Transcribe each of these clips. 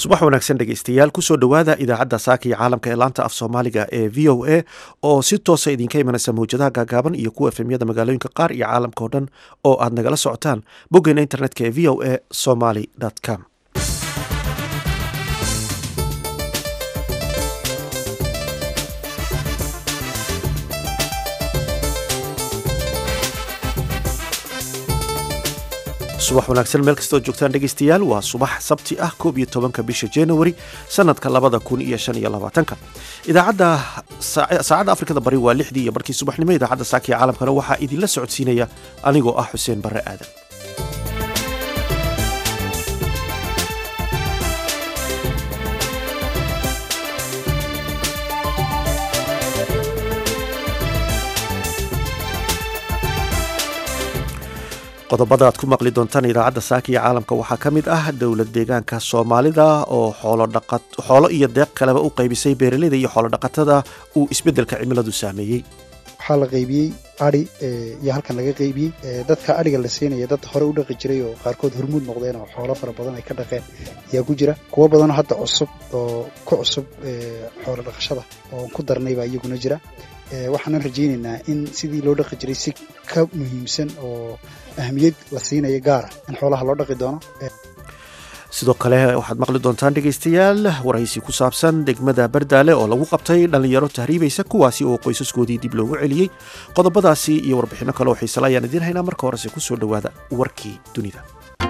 subax wanaagsan dhegeystayaal kusoo dhowaada idaacadda saaka iyo caalamka ee laanta af soomaaliga ee v o a oo si toosa idinka imanaysa mawjadaha gaagaaban iyo kuwa efemyada magaalooyinka qaar iyo caalamka oo dhan oo aad nagala socotaan boggeena internetka ee v o a somaly com subax wanaagsan meel kastoo joogtaan dhegeystayaal waa subax sabti ah koob iyo tobanka bisha january sanadka labada kun iyo shan iyo labaatanka idaacadda saacadda afrikada bari waa lixdii iyo barkii subaxnimo idaacadda saakiya caalamkana waxaa idinla socodsiinaya anigoo ah xuseen barre aadan qodobada aad ku maqli doontaan idaacadda saaka iyo caalamka waxaa ka mid ah dowlad deegaanka soomaalida oo xoolo iyo deeq kaleba u qaybisay beeraleyda iyo xoolodhaqatada uu isbeddelka cimiladu saameeyey waxaa la qaybiyey adi iyo halkan laga qaybiyey dadka adhiga la siinaya dad hore u dhaqi jiray oo qaarkood hormuud noqdeen oo xoolo fara badan ay ka dhaqeen ayaa ku jira kuwo badanoo hadda cusub oo ku cusub xoolo dhaqashada oo ku darnay baa iyaguna jira waxaanan rajaynaynaa in sidii loo dhaqi jiray si ka muhiimsan oo ahmiyad la siinaya gaara in xoolaha loo dhaqi doono sidoo kale waxaad maqli doontaan dhegeystayaal waraysi ku saabsan degmada bardaale oo lagu qabtay dhallinyaro tahriibaysa kuwaasi oo qoysaskoodii dib loogu celiyey qodobadaasi iyo warbixinno kale oo xiisala ayaan idiin haynaa marka horese ku soo dhowaada warkii dunida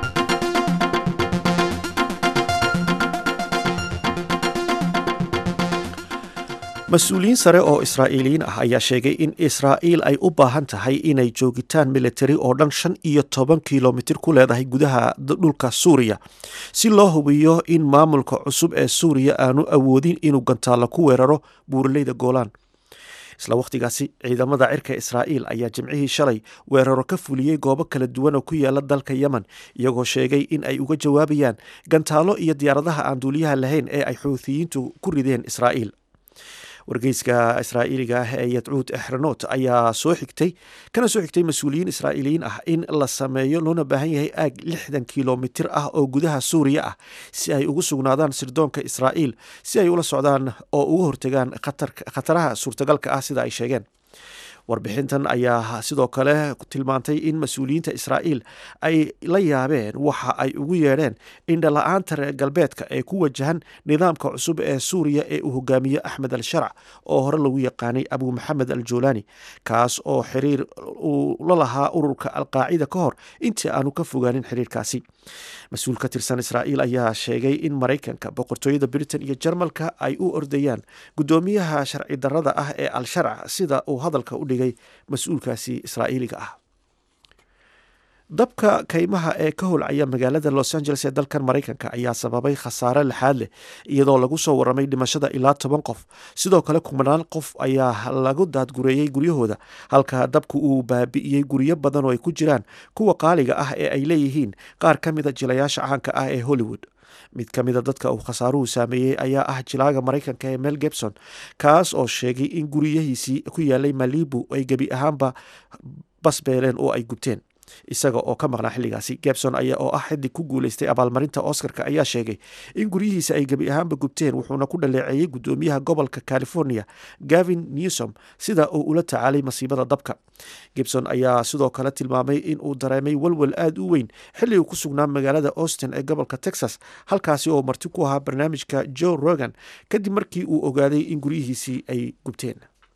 mas-uuliyiin sare oo israa'iiliyiin ah ayaa sheegay in israa'iil ay u baahan tahay inay joogitaan militari oo dhan shan iyo toban kilomitir ku leedahay gudaha dhulka suuriya si loo hubiyo in maamulka cusub ee suuriya aanu awoodin inuu gantaalo ku weeraro buuraleyda goolaan isla wakhtigaasi ciidamada cirka israa'iil ayaa jimcihii shalay weeraro ka fuliyey goobo kala duwan oo ku yaala dalka yemen iyagoo sheegay in ay uga jawaabayaan gantaalo iyo diyaaradaha aan duuliyaha lahayn ee ay xuuthiyiintu ku rideen israa'iil wargeyska israa'iiliga ah ee yadcuud exranot ayaa soo xigtay kana soo xigtay mas-uuliyiin israa'iiliyiin ah in la sameeyo loona baahan yahay aag lixdan kilomitir ah oo gudaha suuriya ah si ay ugu sugnaadaan sirdoonka israa'iil si ay ula socdaan oo uga hortegaan khataraha suurtagalka ah sida ay sheegeen warbixintan ayaa sidoo kale tilmaantay in mas-uuliyiinta israa'iil ay la yaabeen waxa ay ugu yeedheen indhala-aanta reer galbeedka ee ku wajahan nidaamka cusub ee suuriya ee uu hogaamiye axmed al sharc oo hore lagu yaqaanay abu maxamed al juulaani kaas oo xiriir uu la lahaa ururka alqaacida ka hor intii aanu ka fogaanin xiriirkaasi mas-uul ka tirsan israa'iil ayaa sheegay in maraykanka boqortooyada britain iyo jarmalka ay u ordayaan guddoomiyaha sharci darrada ah ee al sharc sida uu hadalka u dhigay mas-uulkaasi israa'iiliga ah dabka kaymaha ee ka holcaya magaalada los angeles ee dalkan maraykanka ayaa sababay khasaare lixaad leh iyadoo lagu soo waramay dhimashada ilaa toban qof sidoo kale kumanaan qof ayaa lagu daadgureeyey guryahooda halka dabku uu baabi'iyey guryo badan oo ay ku jiraan kuwa qaaliga ah ee ay leeyihiin qaar ka mida jilayaasha caanka ah ee hollywood mid ka mida dadka uu khasaaruhu saameeyey ayaa ah jilaaga maraykanka ee mel gebson kaas oo sheegay in guryahiisii ku yaalay malibu ay gebi ahaanba basbeeleen oo ay gubteen isaga oo ka maqnaa xilligaasi gebson ayaa oo ah xidig ku guuleystay abaalmarinta oscarka ayaa sheegay in guryihiisa ay gebi ahaanba gubteen wuxuuna ku dhaleeceeyey guddoomiyaha gobolka california gavin newsom sida uu ula tacaalay masiibada dabka gibson ayaa sidoo kale tilmaamay in uu dareemay walwal aada u weyn xilli uu ku sugnaa magaalada austin ee gobolka texas halkaasi oo marti ku ahaa barnaamijka joe rogan kadib markii uu ogaaday in guryihiisii ay gubteen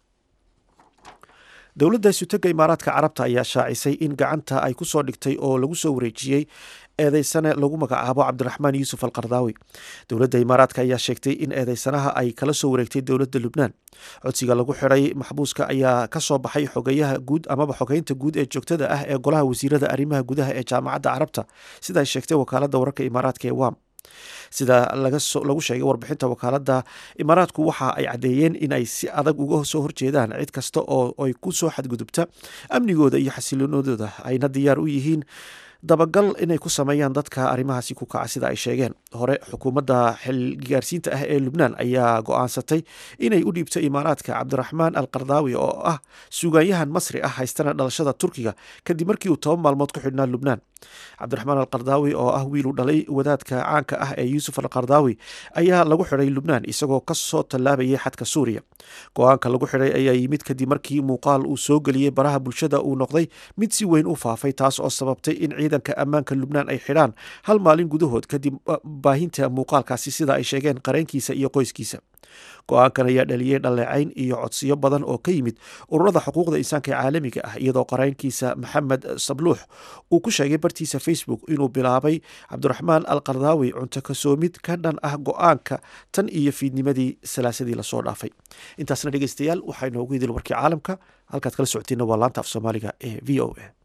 dowladda isutega imaaraadka carabta ayaa shaacisay in gacanta ay ku soo dhigtay oo lagu soo wareejiyey eedeysane lagu magacaabo cabdiraxmaan yuusuf al kardaawi dowladda imaaraadka ayaa sheegtay in eedeysanaha ay kala soo wareegtay dowladda lubnaan codsiga lagu xiray maxbuuska ayaa ka soo baxay xogeyaha guud amaba xogeynta guud ee joogtada ah ee golaha wasiirada arrimaha gudaha ee jaamacadda carabta sida ay sheegtay wakaaladda wararka imaaraadka ee wam sida lagu sheegay warbixinta wakaaladda imaaraadku waxa ay caddeeyeen in ay si adag uga soo horjeedaan cid kasta oo ay ku soo xadgudubta amnigooda iyo xasiloonadooda ayna diyaar u yihiin dabagal inay ku sameeyaan dadka arrimahaasi ku kaca sida ay sheegeen hore xukuumadda xilgaarsiinta ah ee lubnaan ayaa go-aansatay inay u dhiibto imaaraadka cabdiraxmaan al kardaawi oo ah sugaanyahan masri ah haystana dhalashada turkiga kadib markii uu toban maalmood ku xidhnaa lubnaan cabdiraxmaan alqardaawi oo ah wiil u dhalay wadaadka caanka ah ee yuusuf alqardaawi ayaa lagu xidhay lubnaan isagoo kasoo tallaabayay xadka suuriya go-aanka lagu xidhay ayaa yimid kadib markii muuqaal uu soo geliyey baraha bulshada uu noqday mid si weyn u faafay taas oo sababtay in ciidanka ammaanka lubnaan ay xidhaan hal maalin gudahood kadib baahinta muuqaalkaasi sida ay sheegeen qareenkiisa iyo qoyskiisa go-aankan ayaa dhaliyey dhaleecayn iyo codsiyo badan oo ka yimid ururada xuquuqda insaanka ee caalamiga ah iyadoo qareenkiisa maxamed sabluux uu ku sheegay bartiisa facebook inuu bilaabay cabdiraxmaan al qardaawi cunto kasoomid ka dhan ah go-aanka tan iyo fiidnimadii salaasadii lasoo dhaafay intaasna dhegeystayaal waxaa inoogu idil warkii caalamka halkaad kala socotiina waa laanta af soomaaliga ee v o a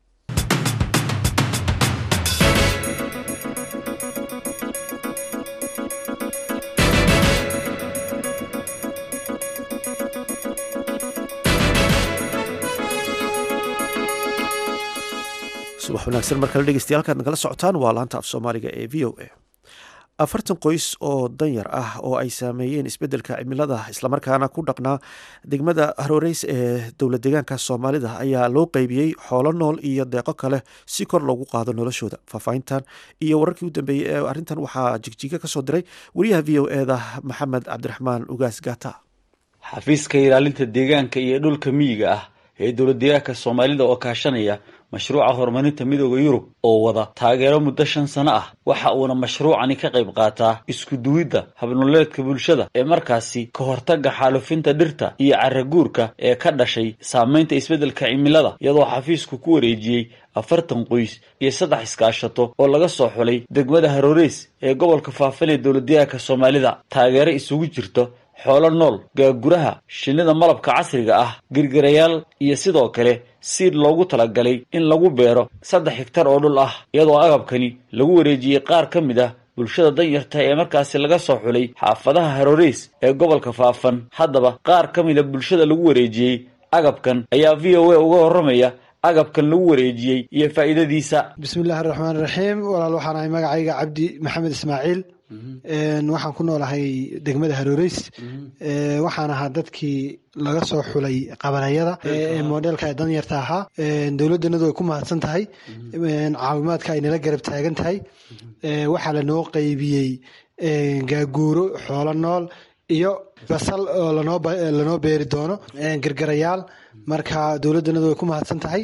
subax wanaagsan mar kale dhegeystayaal kaad nagala socotaan waa laanta af soomaaliga ee v o a afartan qoys oo danyar ah oo ay saameeyeen isbeddelka cimilada islamarkaana ku dhaqnaa degmada harooreys ee dowlad deegaanka soomaalida ayaa loo qeybiyey xoolo nool iyo deeqo kale si kor loogu qaado noloshooda faahfaahintan iyo wararkii u dambeeyey ee arrintan waxaa jigjiga ka soo diray wariyaha v o eda maxamed cabdiraxmaan ugaas gata xafiiska ilaalinta deegaanka iyo dhulka miyiga ah ee dowlad deegaanka soomaalida oo kaashanaya mashruuca horumarinta midooda yurub oo wada taageero muddo shan sano ah waxa uuna mashruucani ka qayb qaataa isku duwidda habnoleedka bulshada ee markaasi ka hortagga xaalufinta dhirta iyo caraguurka ee ka dhashay saamaynta isbeddelka cimilada iyadoo xafiisku ku wareejiyey afartan qoys iyo saddex iskaashato oo laga soo xulay degmada harooreys ee gobolka faafan ee dowlad deegaanka soomaalida taageero isugu jirto xoolo nool gaaguraha shinnida malabka casriga ah girgirayaal iyo sidoo kale siid loogu talagalay in lagu beero saddex higtar oo dhul ah iyadoo agabkani lagu wareejiyey qaar ka mid ah bulshada danyarta ee markaasi laga soo xulay xaafadaha harooreys ee gobolka faafan haddaba qaar ka mid a bulshada lagu wareejiyey agabkan ayaa v o a uga warramaya agabkan lagu wareejiyey iyo faa'iidadiisa bismillahi raxmaan raxiim walaal waxaan ahay magacayga cabdi maxamed ismaaciil waxaan ku noolahay degmada harooreys waxaan ahaa dadkii laga soo xulay qabanayada ee modelka ee danyarta ahaa dowladdanadu way ku mahadsan tahay caawimaadka ay nala garab taagan tahay waxaa lanoo qeybiyey gaaguuro xoolo nool iyo basal oo lanoo beeri doono gargarayaal marka dowladdanadu way ku mahadsan tahay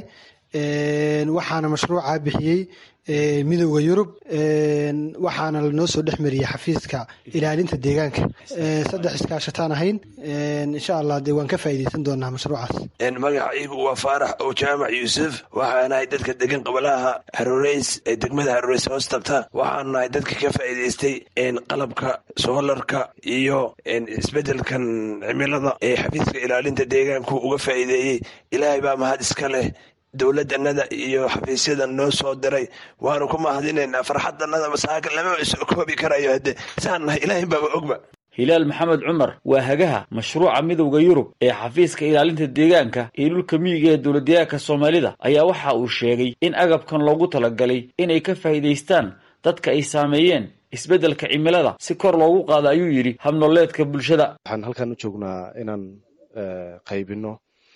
waxaana mashruuca bixiyey midooda yurub waxaana lanoo soo dhex mariyey xafiiska ilaalinta deegaanka saddex iskaashataan ahayn insha allah dee waan ka faa'iideysan doonaa mashruucaas magacaygu waa faarax oo jaamac yuusuf waxaan ahay dadka degan qabalaha haroreys ee degmada haroreys hoos tabta waxaan nahay dadka ka faa'iideystay qalabka soolarka iyo isbeddelkan cimilada ee xafiiska ilaalinta deegaanku uga faa'iideeyey ilaahay baa mahad iska leh dowladdanada iyo xafiisyadan noo soo diray waanu ku mahadinaynaa farxaddanada masaaka lama soo koobi karayo hadde saan nahay ilaahay baaba ogba hilaal maxamed cumar waa hagaha mashruuca midowda yurub ee xafiiska ilaalinta deegaanka iyo dhulka miyiga ee dowladdeegaanka soomaalida ayaa waxa uu sheegay in agabkan loogu talagalay inay ka faa'iidaystaan dadka ay saameeyeen isbeddelka cimilada si kor loogu qaado ayuu yidhi habnoleedka bulshada waxaan halkan u joognaa inaan qaybino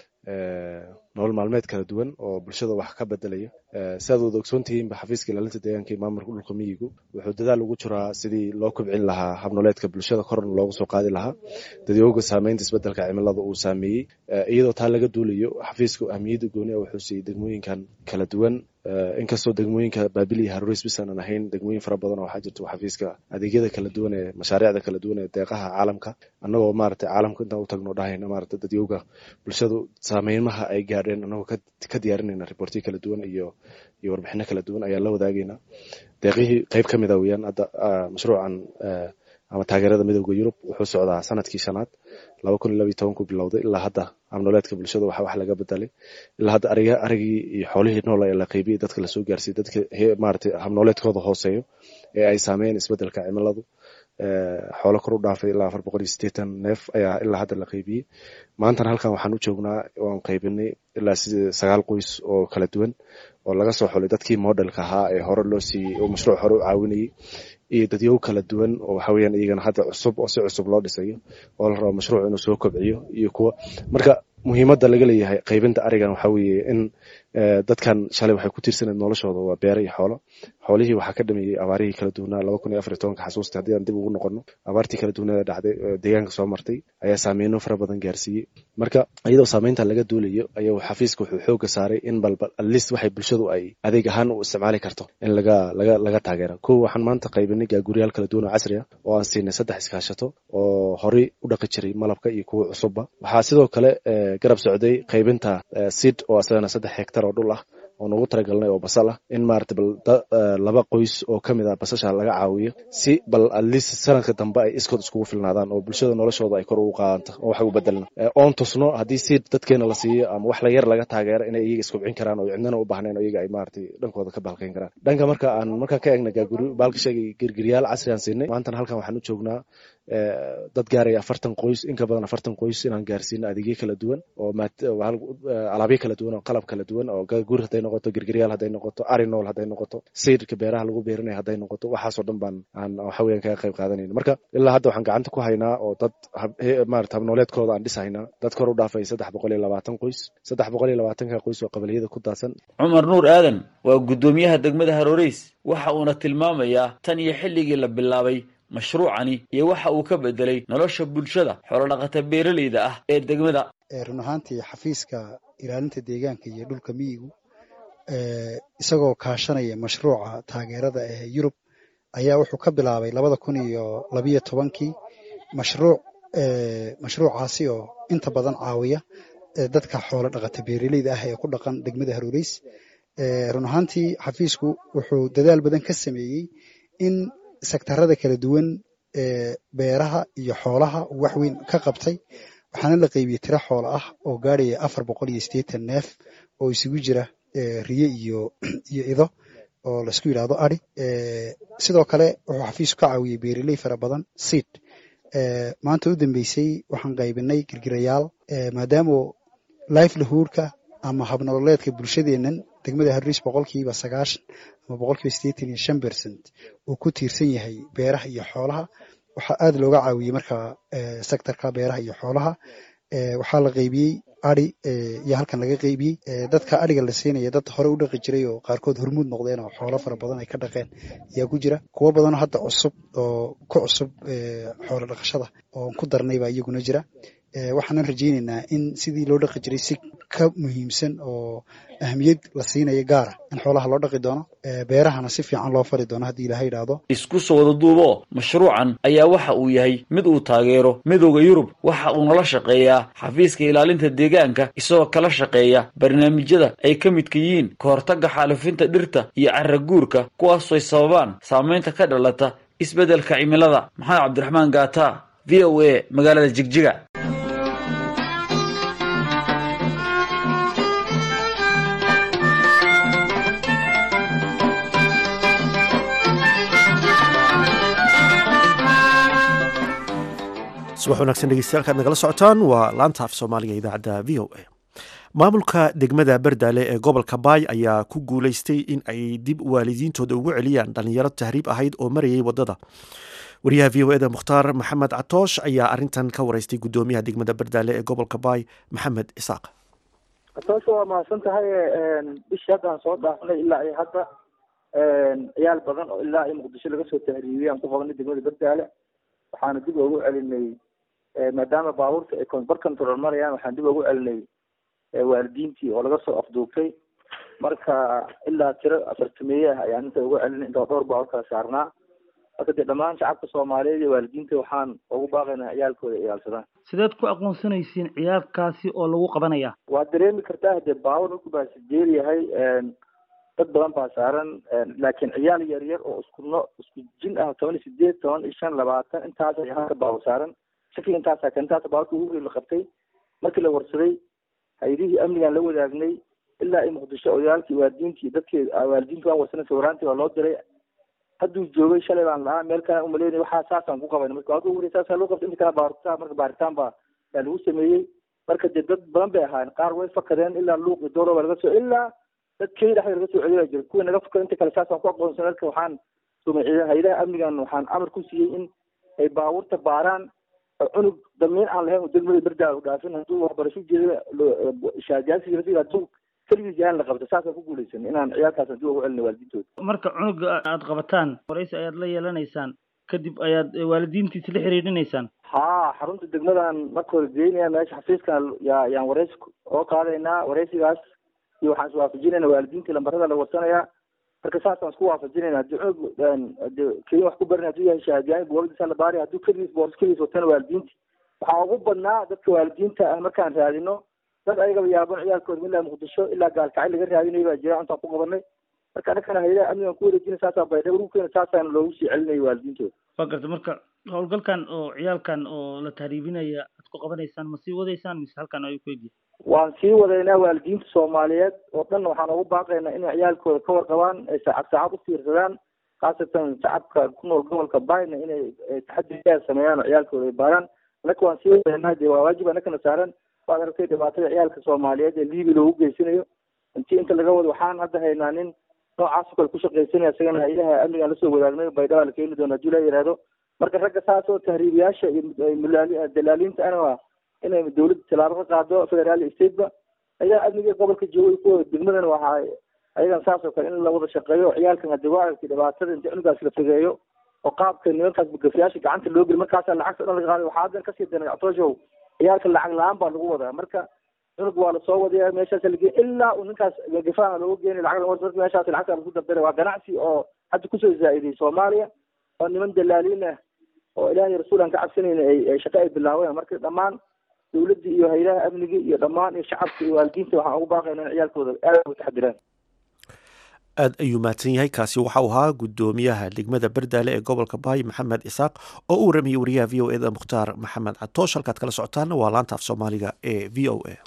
nolol maalmeed kala duwan oo bulshada wax ka bedelayo siaad wada ogsoontihiinba xafiiska ilaalinta deegaanka iyo maamulka dhulka miyigu wuxuu dadaal ugu jiraa sidii loo kobcin lahaa habnoleedka bulshada korna loogu soo qaadi lahaa dadyooga saameynta isbedelka cimilada uu saameeyey iyadoo taa laga duulayo xafiisku ahmiyadda gooni a wuxuu siiyey degmooyinkan kala duwan inkastoo degmooyinka baabil iyo haroreys bis aanan ahayn degmooyin fara badan oo waxaa jirta xafiiska adeegyada kala duwan ee mashaariicda kala duwan ee deeqaha caalamka annagoo maaragtay caalamka intaan u tagno dhahayna maaragtay dadyooga bulshadu saameymaha ay gaadheen annagoo ka diyaarinayna riboortiyo kala duwan iyo iyo warbixino kala duwan ayaan la wadaagaynaa deeqihii qeyb ka mid a weyaan hadda mashruucan ama taageerada midooda yurub wuxuu socdaa sanadkii shanaad laba kun iyo labiyo tobanku bilowday ilaa hadda habnoleedka bulshada waxa wax laga bedelay ilaa hadda ariga arigii iyo xoolihii nool ayaa la qeybiyey dadka lasoo gaarsiiyey dadka maaragtay habnoleedkooda hooseeyo ee ay saameeyeen isbedelka cimiladu xoolo kor u dhaafay ilaa afar boqol iyo siddeetan neef ayaa ilaa hadda la qeybiyey maantana halkan waxaan u joognaa waan qaybinay ilaa sagaal qoys oo kala duwan oo laga soo xulay dadkii modelka ahaa ee hore loo siiyey oo mashruuc hore u caawinayey iyo dadyow kala duwan oo waxa weeyaan iyagana hadda cusub oo si cusub loo dhisayo oo la rabo mashruuc inuu soo kobciyo iyo kuwa marka muhiimadda laga leeyahay qaybinta arigan waxa weeye in dadkan shalay waxay ku tiirsaneed noloshooda waa beere iyo xoolo xoolihii waxaa ka dhameeyey abaarihii kala duwanaa laba kun iyo afar iyo tobanka xasuusta haddii aan dib ugu noqono abaartii kala duwanada dhacday deegaanka soo martay ayaa saameyno fara badan gaarsiiyey marka iyadoo saameynta laga duulayo ayuu xafiiska wuxuu xooga saaray in balba atleast waxay bulshadu ay adeeg ahaan u isticmaali karto in laga laga laga taageera kow waxaan maanta qaybinay gaaguryaal kala duwan oo casri ah oo aan siinay saddex iskaashato oo horey u dhaqi jiray malabka iyo kuwa cusubba waxaa sidoo kale garab socday qaybinta sid oo asagana saddex hektar oo dhul ah oo noogu talagalnay oo basal ah in maarata bal laba qoys oo ka mid ah basasha laga caawiyo si bal atleast sanadka dambe ay iskood iskugu filnaadaan oo bulshada noloshooda ay kor ugu qaadanto oo wax u bedelna oon tusno haddii siid dadkeena la siiyo ama wax la yar laga taageero inay iyaga iskubcin karaan oo cidnana u baahnayn oo iyaga ay maarata dhankooda ka balkayn karaan dhanka marka aan markaan ka eegna gaaguri baalka sheegay girgiryaal casri aan siinay maantana halkan waxaan u joognaa dad gaaraya afartan qoys in ka badan afartan qoys inaan gaarsiino adeegyo kala duwan oo alaabyo kala duwan oo qalab kala duwan oo gaaguri hadday noqoto girgiryaal hadday noqoto arinool hadday noqoto siidka beeraha lagu beerinayo hadday noqoto waxaasoo dhan baan aan waxa weeyaan kaga qayb qaadanayna marka ilaa hadda waxaan gacanta ku haynaa oo dad maarata habnooleedkooda aan dhisahaynaa dad kor u dhaafay saddex boqol iyo labaatan qoys saddex boqol iyo labaatanka qoys oo qabaliyada ku daadsan cumar nuur aadan waa guddoomiyaha degmada haroreys waxa uuna tilmaamayaa tan iyo xilligii la bilaabay mashruucani iyo waxa uu ka bedelay nolosha bulshada xoolodhaqata beeraleyda ah ee degmada run ahaantii xafiiska ilaalinta deegaanka iyo dhulka miyigu isagoo kaashanaya mashruuca taageerada ee yurub ayaa wuxuu ka bilaabay labada kun iyo labiyo tobankii mashruuc mashruucaasi oo inta badan caawiya dadka xoolo dhaqata beeraleyda ah ee ku dhaqan degmada haroreys run ahaantii xafiisku wuxuu dadaal badan ka sameeyey in sektarada kala duwan ee beeraha iyo xoolaha uu wax weyn ka qabtay waxaana la qaybiyey tiro xoolo ah oo gaadhaya afar boqol iyo siddeetan neef oo isugu jira riye iyo iyo ido oo laisku yidhaahdo adi sidoo kale wuxuu xafiisku ka caawiyey beeraley fara badan seid maanta u dambeysay waxaan qaybinay girgirayaal maadaama livelihoodka ama habnololeedka bulshadeennan degmada harris boqolkiiba sagaashan ama boqolkiiba siddeetan iyo shan percent uu ku tiirsan yahay beeraha iyo xoolaha waxaa aad looga caawiyey marka sectorka beeraha iyo xoolaha waxaa la qaybiyey adi iyo halkan laga qaybiyey dadka adiga la siinaya dad hore u dhaqi jiray oo qaarkood hormuud noqdeen oo xoolo fara badan ay ka dhaqeen ayaa ku jira kuwo badanoo hadda cusub oo ku cusub xoolo dhaqashada oon ku darnay baa iyaguna jira waxaanan rajaynaynaa in sidii loo dhaqi jiray si ka muhiimsan oo ahmiyad la siinayo gaara in xoolaha loo dhaqi doono beerahana si fiican loo fari doono haddii ilaha yidhaahdo isku soo wada duubo mashruucan ayaa waxa uu yahay mid uu taageero midooda yurub waxa uu nala shaqeeyaa xafiiska ilaalinta deegaanka isagoo kala shaqeeya barnaamijyada ay ka midka yihiin ka hortagga xaalufinta dhirta iyo carra guurka kuwaasoy sababaan saamaynta ka dhalata isbeddelka cimilada maxamed cabdiraxmaan gaata v o a magaalada jigjiga subax wanaagsan dhegeystayaal kaad nagala socotaan waa laanta af soomaaliga idaacadda v o a maamulka degmada berdaale ee gobolka baay ayaa ku guuleystay in ay dib waalidiintooda ugu celiyaan dhalinyaro tahriib ahayd oo marayay wadada wariyaha v o eda mukhtaar maxamed catoosh ayaa arintan ka wareystay gudoomiyaha degmada berdaale ee gobolka baay maxamed isaaq catoosh waa mahadsan tahay bishii haddaan soo dhaafnay ilaa iyo hadda ciyaal badan oo ilaa iyo muqdisho laga soo tahriibiyay aan ku qabanay degmada berdaale waxaana dib ugu celinay maadaama baabuurta ay bar control marayaan waxaan dib ugu celinay waalidiintii oo laga soo afduubtay marka ilaa tiro afartameeye ah ayaan inta ugu celinay inta dhowr baabuur kala saarnaa marka dee dhammaan shacabka soomaaliyeed iyo waalidiinta waxaan ugu baaqaynaa ciyaalkooda iyaalsadaan sideed ku aqoonsanaysiin ciyaarkaasi oo lagu qabanaya waad dareemi kartaa dee baabuur markuu baasijeer yahay dad badan baa saaran laakiin ciyaal yar yar oo isku no isku jin ah toban iyo sideed toban iyo shan labaatan intaas ay halka baabur saaran shakli intaasa ka intaas baaburka ugu hori la qabtay markii la warsaday hay-adihii amnigaan la wadaagnay ilaa i muqdisho odayaalkii waalidiintii dadkii waalidiinta waan warsanay sawiraantii waa loo diray hadduu joogay shalay baan lahaa meel kale umaleynay waxaa saasaan ku qabayna marka waa hori saasa loo qabtay inta kale baaritaan marka baaritaan baa yaa lagu sameeyey marka dee dad badan bay ahaayeen qaar way fakadeen ilaa luuq iyo dooro baa laga soo ilaa dad kenya dhexda laga soo celiyaa jira kuwa naga fakada inta kale saasaan ku aqoonsan marka waxaan sumay hay-adaha amnigan waxaan amar ku siiyey in ay baabuurta baaraan cunug damiin aan lahayn degmada berdaa u dhaafin hadduu waxbarasho jeeda shaadiyaasiga hadduu keligiis yahaan la qabta saasaan ku guulaysan inaan ciyaalkaas dib ugu celina waalidiintooda marka cunuga aad qabataan waraysi ayaad la yeelanaysaan kadib ayaad waalidiintiisa la xiriirinaysaan haa xarunta degmadan marka hore geynaya meesha xafiiskan yaa yaan waraysi oo qaadaynaa waraysigaas iyo waxaan iswaafajinayna waalidiintii lambarada la warsanaya marka saasaan isku waafajinayna haddii cunug de keliya wax ku barin hadduu yahay shahaadiyaan booladiisa la baari hadduu keligiis boors keligiis watana waalidiinti waxaa ugu badnaa dadka waalidiinta ah markaan raadino dad ayagaba yaaban ciyaalkooda ilaa muqdisho ilaa gaalkacay laga raadinayo baa jira intaan ku qabanay marka annakana hayadaha amnigan ku wareejina saasaa baydha ururkeena saasaan loogu sii celinayo waalidiintooda waa garta marka howlgalkan oo ciyaalkan oo la tahriibinaya aad ku qabanaysaan ma sii wadaysaan mise halkan ayuu ku egyahay waan sii wadaynaa waalidiinta soomaaliyeed oo dhan waxaan ugu baaqaynaa inay ciyaalkooda ka warqabaan ay saacad saacad u fiirsadaan khaasatan shacabka ku nool gobolka bayna inay taxadiyaa sameeyaan oo ciyaalkooda ay baaraan annaka waan sii wadaynaa dee waa waajib annakana saaran waad aragtay dhibaatada ciyaalka soomaaliyeed ee liibi loogu geysanayo intii inta laga wado waxaan hadda haynaa nin noocaas o kale ku shaqaysanaya isagana ilaha amnigaan lasoo wadaagnayo baydhaba la keeni doona hadii la yidhaahdo marka ragga saas oo tahriibiyaasha iyo mulaali dalaaliinta ana waa inay dawladda tallaabo ka qaado federaal stateba ayaa amniga gobolka joogay kuwa degmadana waxaa ayagan saas oo kale in la wada shaqeeyo ciyaalkan hadii waa aragtay dhibaatada inta cunugaas la fogeeyo oo qaabka nimankaas bugafiyaasha gacanta loo geli markaasaa lacagta dhan laga qaaday waxaa haddan kasii dana ctooshow ciyaalka lacag la-aan baa lagu wadaa marka cunug waa lasoo wadaya meeshaas lagey ilaa uu ninkaas gafaana looga geenay lacag marka meeshaas lacagta lagu dardara waa ganacsi oo hadda kusoo zaa-iday soomaaliya oo niman dalaaliin ah oo ilaahay rasuul aan ka cabsanayna ay shaqo ay bilaabeen marka dhammaan dawladda iyo haylaha amniga iyo dhammaan iyo shacabka iyo waalidiinta waxaan ugu baaqayna in ciyaalkooda aad uga taxadiraan aad ayuu mahadsan yahay kaasi waxau ahaa guddoomiyaha degmada bardaale ee gobolka baay maxamed isaaq oo u waramayay wariyaha v o eda mukhtaar maxamed catoosh halkaad kala socotaana waa laanta af soomaaliga ee v o a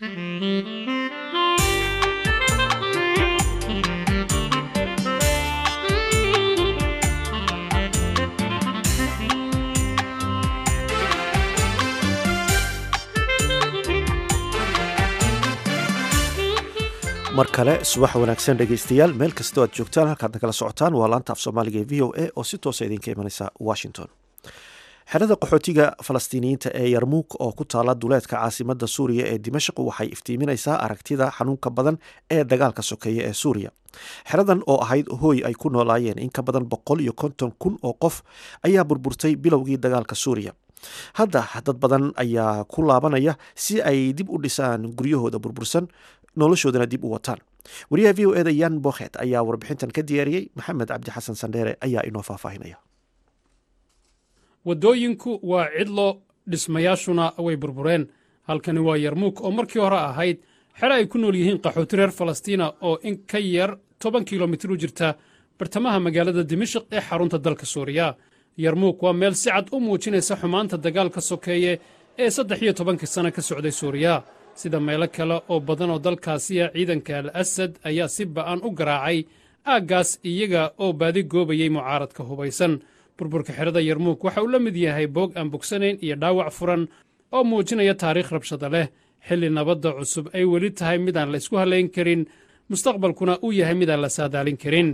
mar kale subax wanaagsan dhegeystayaal meel kastoo aad joogtaan halkaad nagala socotaan waa laanta af soomaaliga ee v o a oo si toosa idinka imanaysa washington xerada qaxootiga falastiiniyiinta ee yarmuuk oo ku taala duleedka caasimada suuriya ee dimashq waxay iftiiminaysaa aragtida xanuunka badan ee dagaalka sokeeya ee suuriya xeradan oo ahayd hooy ay ku noolaayeen in ka badan boqol iyo konton kun oo qof ayaa burburtay bilowgii dagaalka suuriya hadda dad badan ayaa ku laabanaya si ay dib u dhisaan guryahooda burbursan noloshoodana dib u wataan wariyaha v o eda yan bokhet ayaa warbixintan ka diyaariyey maxamed cabdi xasan sandheere ayaa inoo faahfaahinaya waddooyinku waa cidlo dhismayaashuna way burbureen halkani waa yarmuuk oo markii hore ahayd xero ay ku nool yihiin qaxooti reer falastiina oo in ka yar toban kilomitir u jirta bartamaha magaalada dimashik ee xarunta dalka suuriya yarmuuk waa meel si cad u muujinaysa xumaanta dagaalka sokeeye ee saddex iyo tobankii sanno ka socday suuriya sida meelo kale oo badan oo dalkaasiya ciidanka al asad ayaa si ba'an u garaacay aaggaas iyaga oo baadi goobayey mucaaradka hubaysan burburka xerada yarmuuk waxa uu la mid yahay boog aan bogsanayn iyo dhaawac furan oo muujinaya taariikh rabshada leh xilli nabadda cusub ay weli tahay midaan la isku hallayn karin mustaqbalkuna uu yahay midaan la saadaalin karin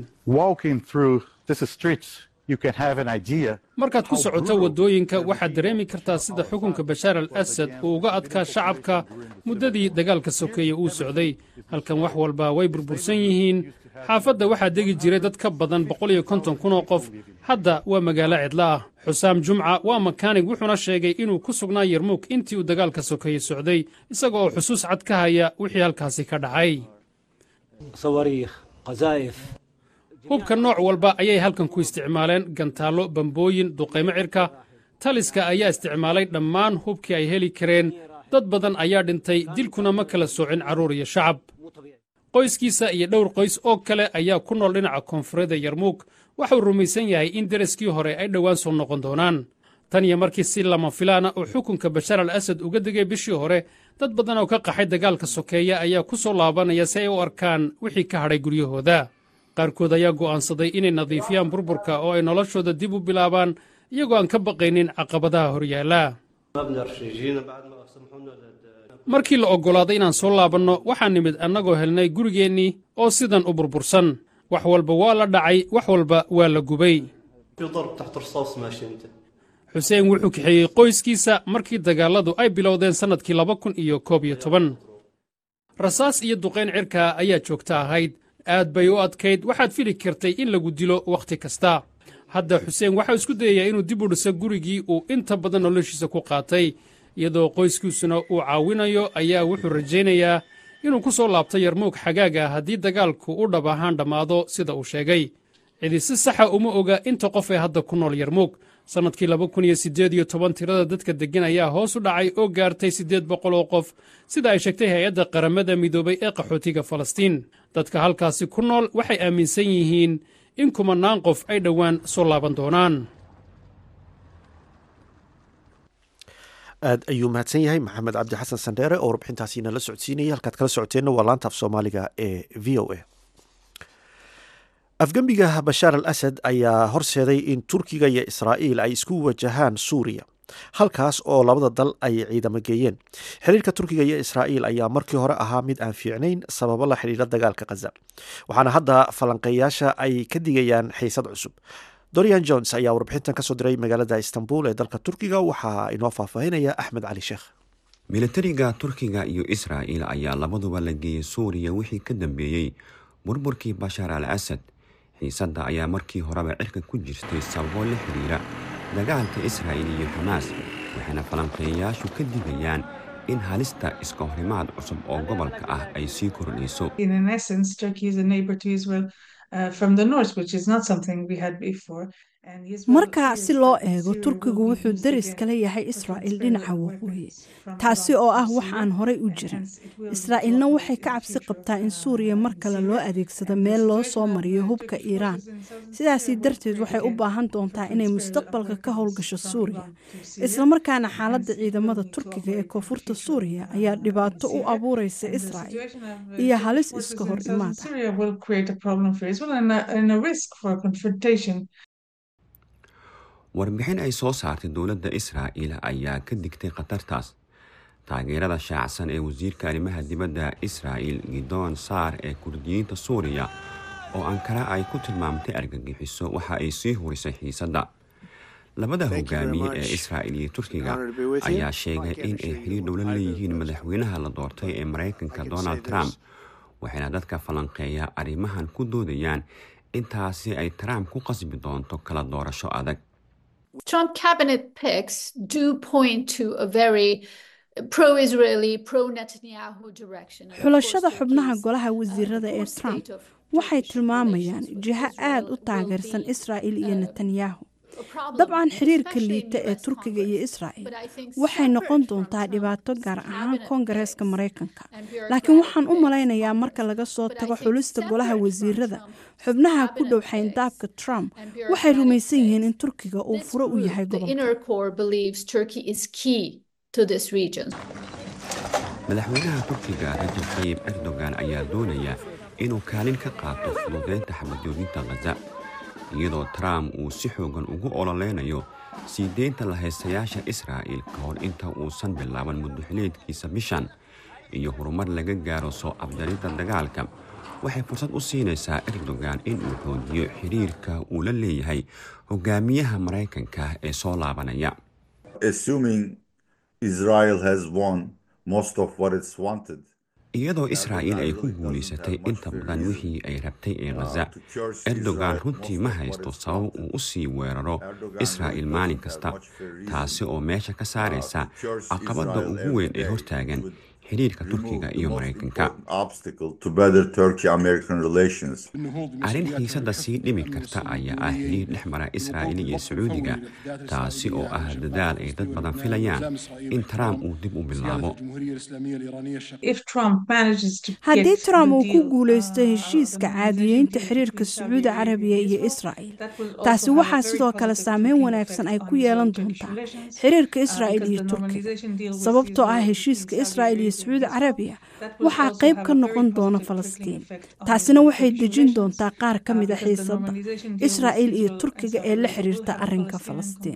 markaad ku socoto waddooyinka waxaad dareemi kartaa sida xukunka bashaar al asad uu uga adkaa shacabka muddadii dagaalka sokeeye uu socday halkan wax walba way burbursan yihiin xaafadda waxaa degi jiray dad ka badan boqol iyo konton kun oo qof hadda waa magaalo cidla ah xusaam jumca waa makaanig wuxuuna sheegay inuu ku sugnaa yarmuuk intii uu dagaalka sokeeye socday isaga oo xusuus cad ka haya wixii halkaasi ka dhacay hubka nooc walba ayay halkan ku isticmaaleen gantaallo bambooyin duqaymo cirka taliska ayaa isticmaalay dhammaan hubkii ay heli kareen dad badan ayaa dhintay dilkuna ma kala soocin carruur iyo shacab qoyskiisa iyo dhowr qoys oo kale ayaa ku nool dhinaca koonfureedda yarmuuk waxauu rumaysan yahay in deraskii hore ay dhowaan soo noqon doonaan tan iyo markii si lama filaana uu xukunka bashaar al asad uga degay bishii hore dad badan oo ka qaxay dagaalka sokeeya ayaa ku soo laabanaya si ay u arkaan wixii ka hadhay guryahooda qaarkood ayaa go'aansaday inay nadiifiyaan burburka oo ay noloshooda dib u bilaabaan iyagoo aan ka baqaynin caqabadaha horyaalla markii la oggolaaday inaan soo laabanno waxaan nimid annagoo helnay gurigeennii oo sidan u burbursan wax walba waa la dhacay wax walba waa la gubay xuseen wuxuu kaxeeyey qoyskiisa markii dagaalladu ay bilowdeen sannadkii laba kun iyo koob iyo toban rasaas iyo duqayn cirka ayaa joogta ahayd aad bay u adkayd waxaad fili kartay in lagu dilo wakhti kasta hadda xuseen waxau isku dayayaa inuu dib u dhiso gurigii uu inta badan noloshiisa ku qaatay iyadoo qoyskiisuna uu caawinayo ayaa wuxuu rajaynayaa inuu ku soo laabto yarmuug xagaaga haddii dagaalku u dhab ahaan dhammaado sida uu sheegay cidi si saxa uma oga inta qof ee hadda ku nool yarmuug sannadkii laba kun iyo siddeed iyo toban tirada dadka deggan ayaa hoos u dhacay oo gaartay siddeed boqol oo qof sida ay sheegtay hay-adda qaramada midoobay ee qaxootiga falastiin dadka halkaasi ku nool waxay aaminsan yihiin in kumannaan qof ay dhowaan soo laaban doonaan aad ayuu mahadsan yahay maxamed cabdi xasan sandheere oo warbixintaasi nala socodsiinayay halkaad kala socoteenna waa laanta af soomaaliga ee v o a afgembiga bashaar al asad ayaa horseeday in turkiga iyo israa'iil ay isku wajahaan suuriya halkaas oo labada dal ay ciidamo geeyeen xiriirka turkiga iyo israa'iil ayaa markii hore ahaa mid aan fiicnayn sababo la xidhiira dagaalka khaza waxaana hadda falanqeeyaasha ay ka digayaan xiisad cusub dorian jones ayaa warbixintan kasoo diray magaalada istanbul ee dalka turkiga waxaa inoo faahfaahinaya axmed cali sheekh militariga turkiga iyo israa'iil ayaa labaduba la geeyey suuriya wixii ka dambeeyey burburkii bashaar al asad xiisadda ayaa markii horeba cirka ku jirtay sababo la xidhiira dagaalka israa'iil iyo xamaas waxayna falanqeeyayaashu ka digayaan in halista iska horimaad cusub oo gobolka ah ay sii kordhayso marka si loo eego turkigu wuxuu daris kala yahay israa'iil dhinaca waqooyi taasi oo ah wax aan horay u jirin israa'iilna waxay ka cabsi qabtaa in suuriya mar kale loo adeegsado meel loo soo mariyo hubka iiraan sidaasi darteed waxay u baahan doontaa inay mustaqbalka ka howlgasho suuriya islamarkaana xaaladda ciidamada turkiga ee koonfurta suuriya ayaa dhibaato u abuureysa israa'iil iyo halis iska hor imaada warbixin ay soo saartay dowladda israa'iil ayaa ka digtay khatartaas taageerada shaacsan ee wasiirka arrimaha dibadda israa'iil gidoon saar ee kurdiyiinta suuriya oo ankara ay ku tilmaamtay argagixiso waxa ay sii hurisay xiisadda labada hogaamiye ee israa'iil iyo turkiga ayaa sheegay in ay xiriir dhowla leeyihiin madaxweynaha la doortay ee maraykanka donald trump waxayna dadka falanqeeya arrimahan ku doodayaan intaasi ay trump ku qasbi doonto kala doorasho adag Trump cabinet picks do point to a very pro-Israeli, pro-Netanyahu direction. xulashada xubnaha golaha wasiirada ee trump waxay tilmaamayaan jiho aad u taageersan israa'il iyo netanyahu dabcan xiriirka liita ee turkiga iyo israa'il waxay noqon doontaa dhibaato gaar ahaan koongareeska maraykanka laakiin waxaan u malaynayaa marka laga soo tago xulista golaha wasiirada xubnaha ku dhow xayndaabka trump waxay rumaysan yihiin in turkiga uu furo u yahay madaxweynaha turkiga rajab tayib erdogan ayaa doonaya inuu kaalin ka qaato fududeynta xabadjoojinta khaza iyadoo trump uu si xoogan ugu ololeynayo sii deynta lahaystayaasha israa'iil ka hor inta uusan bilaaban muddoxileedkiisa bishan iyo horumar laga gaaro soo afjarinta dagaalka waxay fursad u siinaysaa erdogan in uu xoojiyo xiriirka uu la leeyahay hogaamiyaha maraykanka ee soo laabanaya iyadoo israa'iil ay ku guulaysatay inta badan wixii ay rabtay ee khaza erdogan runtii ma haysto sabab uu u sii weeraro israa'iil maalin kasta taasi oo meesha ka saaraysa caqabadda ugu weyn ee hortaagan xiriirka turkiga iyo maraykanka arrin xiisadda sii dhimi karta ayaa ah xiriir dhex mara israa'iil iyo sacuudiga taasi oo ah dadaal ay dad badan filayaan in trump uu dib u bilaabo haddii trump uu ku guulaysto heshiiska caadiyeynta xiriirka sacuudi carabiya iyo israa'il taasi waxaa sidoo kale saameyn wanaagsan ay ku yeelan doontaa xiriirka israa'il iyo turkiga sababtoo ah heshiiska israa'il iyo sacuudi carabiya waxaa qayb ka noqon doona falastiin taasina waxay dejin doontaa qaar ka mida xiisadda israa'il iyo turkiga ee la xiriirta arrinka falastiin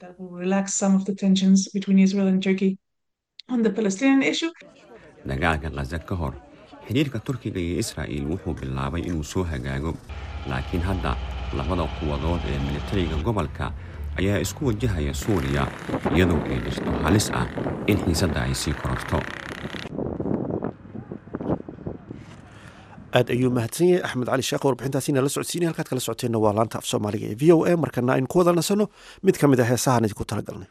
dagaalka khaza ka hor xidhiirka turkiga iyo israa'iil wuxuu bilaabay inuu soo hagaago laakiin hadda labada quwadood ee militariga gobolka ayaa isku wajahaya suuriya iyadoo ay jirto halis ah in xiisadda ay sii kororto aad ayuu mahadsan yahay axmed cali sheekh warbixintaasina la socodsiinay halkaad kala socoteenna waa laanta af soomaaliga ee v o a markana aynu ku wada nasanno mid ka mid a heesahaan idinku talagalnay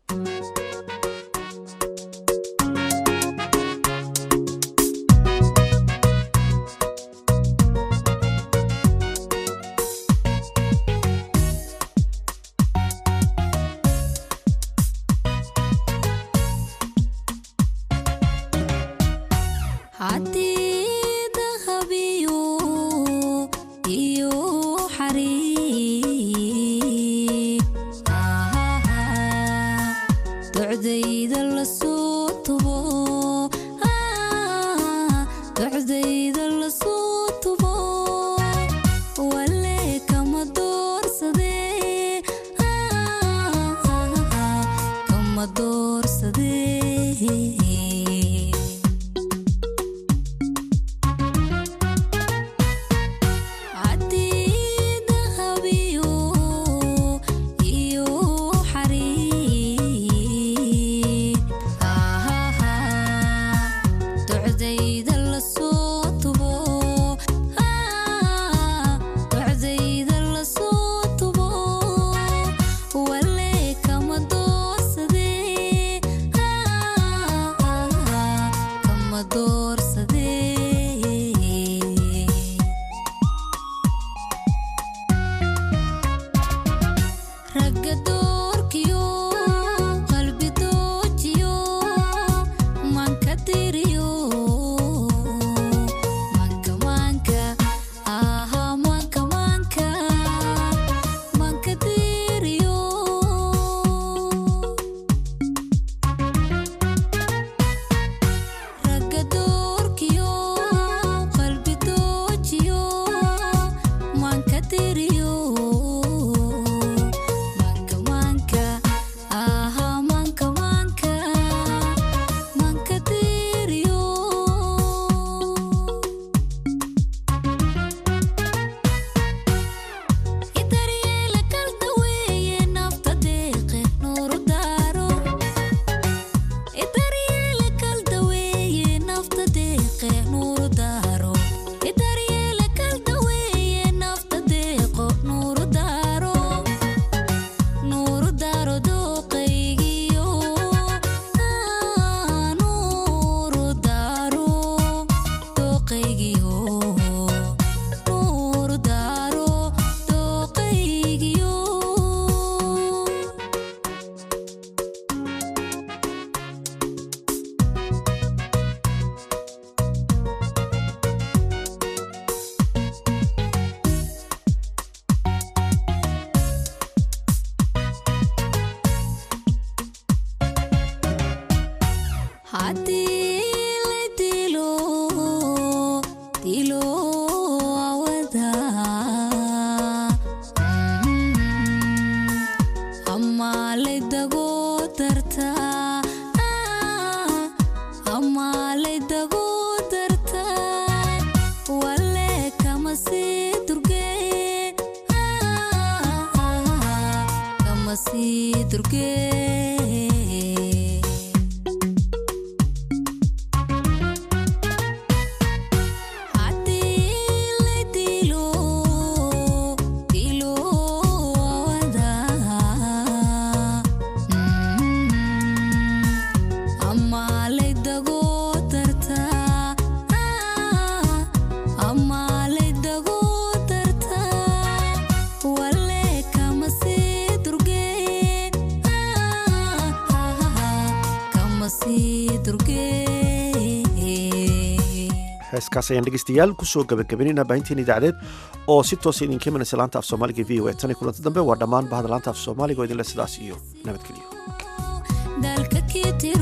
heeskaas ayaan dhegeystayaal kusoo gabagabaynayna baahinteen idaacadeed oo si toosa idinka imanaysa laanta af soomaaliga v o a tan iyo kulanta dambe waa dhammaan bahda laanta af soomaaliga oo idinle sidaas iyo nabadgelyo